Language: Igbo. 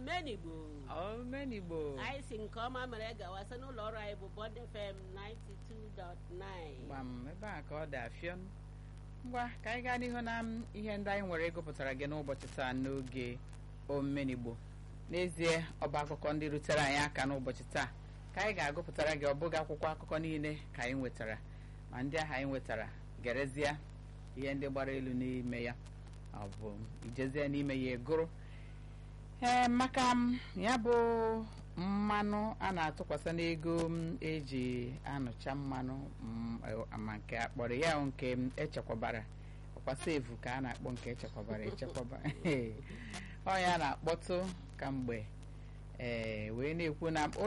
omenigbo omenigbo anyị si nke ọma mere gawa sị n'ụlọ ọrụ anyị bụ Bond FM 92.9 gbam ebe a ka ọ dị afịọn ngwa ka anyị gaa n'ihu na ihe ndị anyị nwere ịgụpụtara gị n'ụbọchị taa n'oge omenigbo n'ezie ọba akụkọ ndị rutere anyị aka n'ụbọchị taa ka anyị ga-agụpụtara gị ọ bụghị akwụkwọ akụkọ niile ka anyị nwetara ma ndị ahụ anyị nwetara gerezie ihe ndị gbara elu n'ime ya ọ bụ ijezie n'ime ya egoro ee maka m ya bụ mmanụ a na-atụkwasị n'ego m eji anụcha mmanụ m, eh, ma nke akpọrọ ya nke m echekwabara ọkwa sevu ka a na-akpọ nke echekwabara echekwaba ọ ya na-akpọtụ kamgbe ee wee na-ekwu na